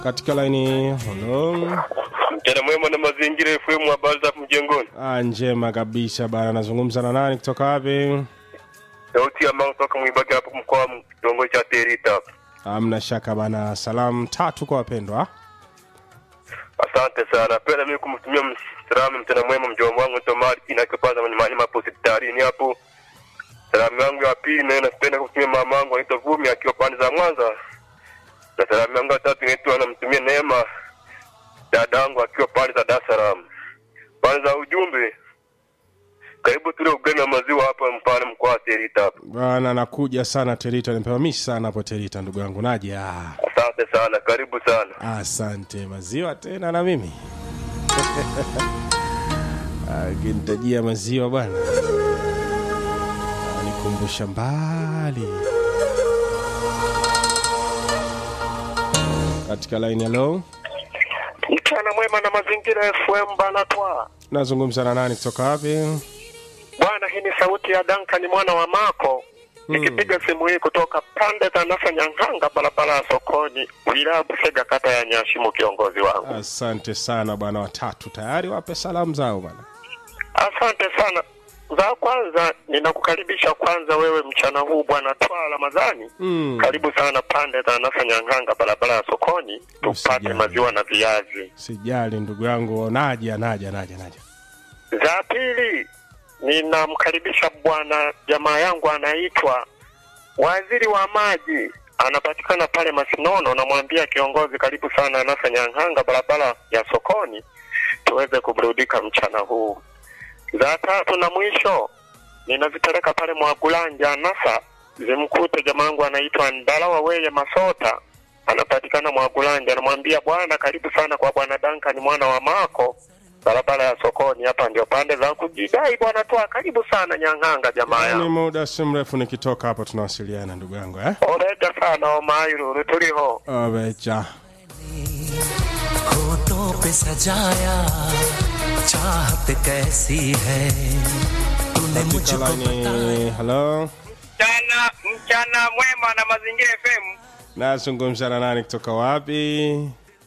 katika laini halo Mchana mwema na mazingira FM, habari za mjengoni. ah, njema kabisa bana nazungumza na nani kutoka wapi Sauti ya mangu toka Mwibage hapo mkoa wa kitongoji cha Terita hapo. amna shaka bana salamu tatu kwa wapendwa Asante sana. Penda mimi kumtumia salamu mchana mwema mjomba wangu Tomari inakipaza mwenye mahali hapo hospitalini hapo. Salamu yangu ya pili nayo napenda kumtumia mama yangu anaitwa Vumi akiwa pande za Mwanza. Na salamu yangu ya tatu inaitwa namtumia Neema dada yangu akiwa pande za Dar es Salaam. Pande za ujumbe karibu tule ugali na maziwa hapa mpane mkoa wa Terita hapo. bana nakuja sana terita nipewa mishi sana hapo terita ndugu yangu naja Asante sana, karibu sana. asante maziwa tena na mimi akinitajia maziwa bwana nikumbusha mbali katika laini halo Mchana mwema na mazingira FM bana twa. nazungumza na nani kutoka wapi Bwana, hii ni sauti ya Duncan mwana wa Mako. Nikipiga simu hii kutoka pande za Nasa Nyang'anga, barabara ya sokoni, wilaya Busega, kata ya Nyashimu, kiongozi wangu. asante sana bwana watatu tayari wape salamu zao bwana Asante sana. Za kwanza ninakukaribisha kwanza wewe mchana huu bwana Twa Ramadhani. Mm. Karibu sana pande za Nasa Nyang'anga, barabara ya sokoni, tupate Usijali. maziwa na viazi. sijali ndugu yangu naja naja naja naja Za pili ninamkaribisha bwana jamaa yangu anaitwa waziri wa maji, anapatikana pale Masinono. Namwambia kiongozi, karibu sana Nasa Nyang'anga, barabara ya sokoni, tuweze kuburudika mchana huu. Za tatu na mwisho ninazipeleka pale Mwagulanja Nasa, zimkute jamaa yangu anaitwa Ndalawa Weye Masota, anapatikana Mwagulanja. Namwambia bwana, karibu sana kwa bwana Duncan mwana wa Mako, barabara ya sokoni. Hapa ndio pande za kujidai bwana Twa, karibu sana Nyang'anga jamaa ni yangu. muda si mrefu nikitoka hapo tunawasiliana ndugu yangu eh? Oreda sana Omairuru, tuliho obecha होठों पे सजाया चाहत कैसी है तूने katika मुझको laini halo Mchana mchana mwema na mazingira FM. nazungumza na nani kutoka wapi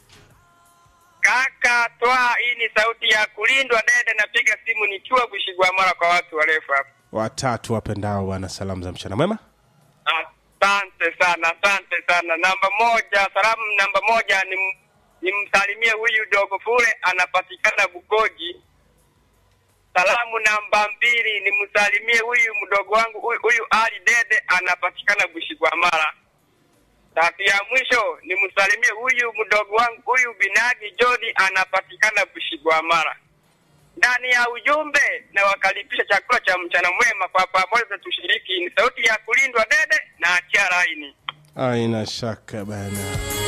Kaka Twa, hii ni sauti ya kulindwa dede, napiga simu nikiwa kushigwa mara kwa watu warefu hapa. watatu wapendao bwana salamu za mchana mwema Asante sana, asante sana. Namba moja, salamu namba moja ni nimsalimie huyu dogo fule anapatikana Bugoji. Salamu namba mbili nimsalimie huyu mdogo wangu huyu, huyu Ali Dede anapatikana Bushigwamara. Tatu ya mwisho nimsalimie huyu mdogo wangu huyu Binagi Jodi anapatikana Bushigwamara. Ndani ya ujumbe na wakaribisha chakula cha mchana mwema kwa pamoja tushiriki. Ni sauti ya kulindwa dede na achia laini. aina shaka bana